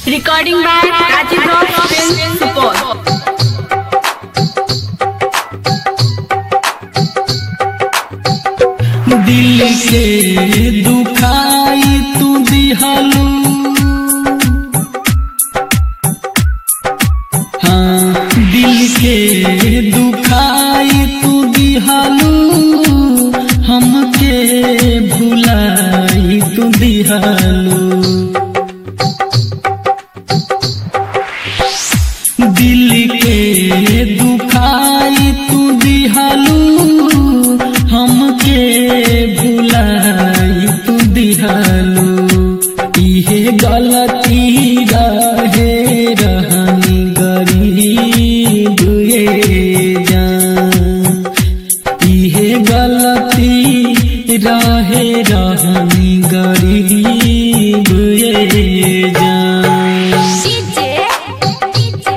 Recording by Rajiv Rock Film Support. दिल के दुखाई तू दिहलू हाँ दिल के दुखाई तू दिहलू हमके भुलाई तू दिहलू दिल के दुखाई तू दिहलू हमके भुलाई तू दिहलू इहे गलती रहे रहनी गरीब ये जान इहे गलती रहे रहनी गरीब ये जान DJ, DJ,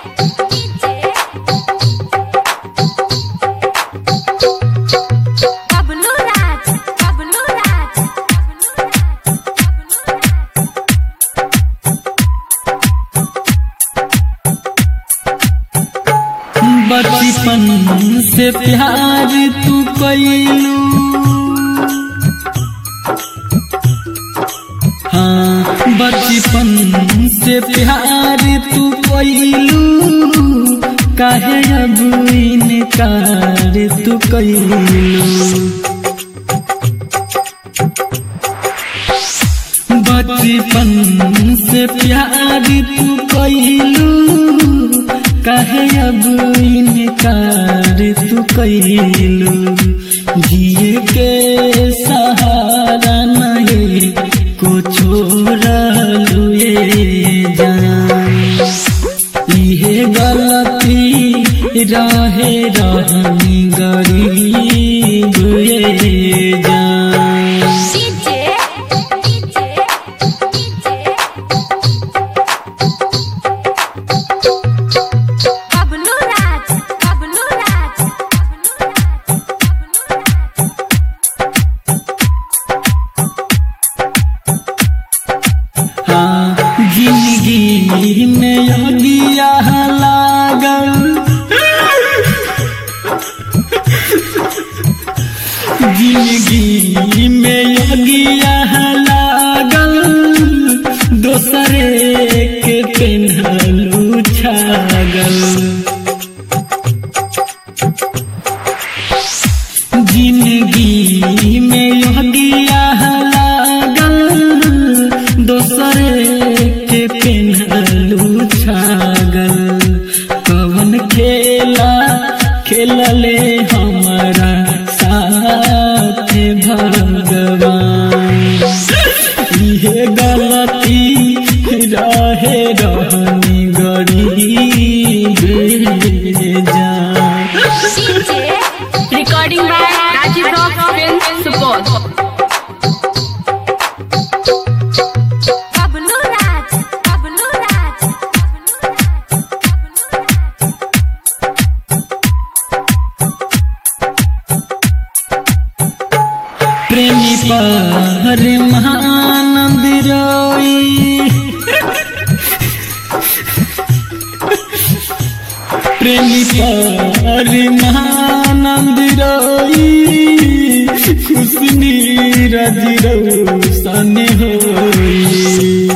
DJ. Bablu Raj, Bablu Raj, Bablu Raj, Bablu Raj. बचपन से प्यार तू कैलू हाँ बचपन से प्यार तू कैलू काहे अब इनकार तू कैलू बचपन से प्यार तू कैलू कहे अब इनकार तू कैलू जिए के सहारा नहीं को छोड़लू ये जान इहे गलती रहे रहनी गरीब ये जान DJ, DJ, DJ. Bablu Raj, Bablu Raj, Bablu Raj, Bablu Raj. हाँ जिंदगी में अगिया लागल जिंदगी में अगिया लागल दोसरे के पेन्हलू छागल जिंदगी में योगिया लागल दोसरे के पेन्हलू छागल कवन खेला खेलले हमारा साथ भगवान इहे गलती रहे रहनी गरीब जान DJ, Recording by Rajiv Rock Film Support. Bablu Raj, Bablu Raj, Bablu Raj, Bablu Raj. प्रेमी पर महानंद रोई प्रेमी पर महानंद रोई खुशनी रज रोशन होई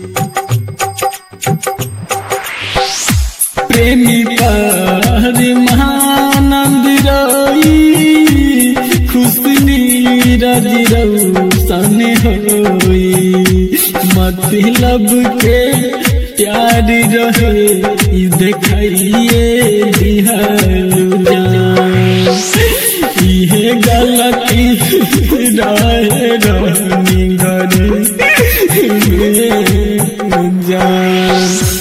प्रेमी पर महानंद रोई खुशनी रज रोशन होई मतलब के प्यार रहे ई देखिए दिहलू जान इहे गलती रहे रहनी गरी जान